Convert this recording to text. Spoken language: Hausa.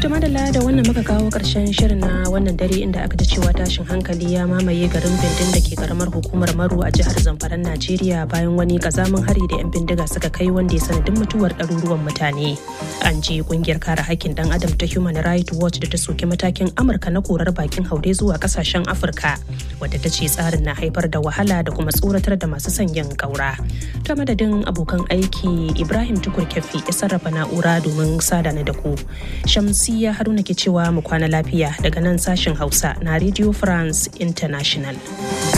To madalla da wannan muka kawo ƙarshen shirin na wannan dare inda aka ji cewa tashin hankali ya mamaye garin Bindin da ke karamar hukumar Maru a jihar Zamfaran Najeriya bayan wani kazamin hari da 'yan bindiga suka kai wanda ya sanadin mutuwar ɗaruruwan mutane. An ji kungiyar kare hakkin dan adam ta Human Rights Watch da ta soki matakin Amurka na korar bakin haure zuwa kasashen Afirka wadda ta ce tsarin na haifar da wahala da kuma tsoratar da masu sanyin ƙaura. Ta madadin abokan aiki Ibrahim Tukur Kefi ya sarrafa na'ura domin sada na da ku. Shamsiya Haruna ke cewa mu kwana lafiya daga nan sashen Hausa na Radio France International.